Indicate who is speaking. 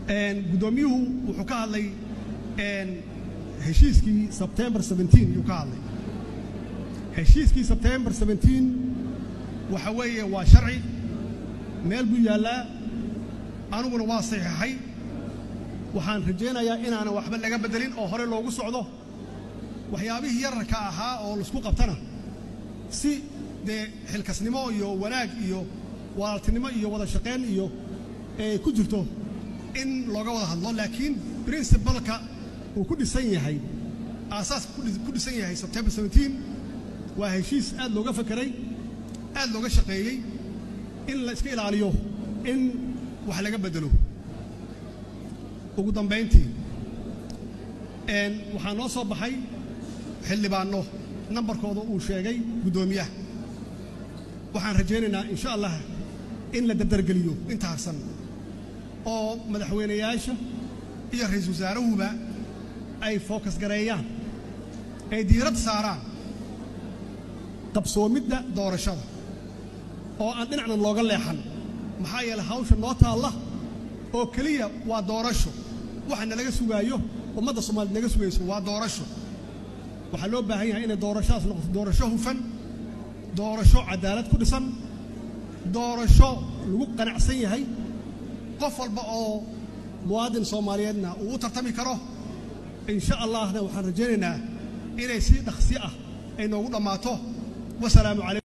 Speaker 1: guddoomiyuhu wuxuu ka hadlay heshiiskii sebtembar yuu ka hadlay heshiiskii sebtembar waxa weeye waa sharci meel buu yaallaa aniguna waa saxiixay waxaan rajaynayaa inaanan waxba laga beddelin oo hore loogu socdo waxyaabihii yararka ahaa oo laisku qabtana si dee xilkasnimo iyo wanaag iyo walaaltinimo iyo wada shaqayn iyo ee ku jirto in looga wada hadlo laakiin princibalka uu ku dhisan yahay aasaaska ku dhisan yahay sebtembar waa heshiis aad looga fakeray aad looga shaqeeyey in la iska ilaaliyo in wax laga beddelo ugu dambayntii waxaa noo soo baxay xildhibaanno nambarkooda uu sheegay guddoomiyaha waxaan rajaynaynaa insha allah in la dardargeliyo inta harsan oo madaxweynayaasha iyo ra-iisul wasaarahuba ay fookas gareeyaan ay diirad saaraan qabsoomidda doorashada oo aan dhinacna looga leexan maxaa yeeley hawsha noo taalla oo keliya waa doorasho waxa nalaga sugaayo ummadda soomaaliyed naga sugayso waa doorasho waxaa loo baahan yahay inay doorashadaas noqoto doorasho hufan doorasho cadaalad ku dhisan doorasho lagu qanacsan yahay qof walba oo muwaadin soomaaliyeedna uu u tartami karo insha allahna waxaan rajaynaynaa inay si dhaqsi ah ay noogu dhammaato wasalaamu calaykum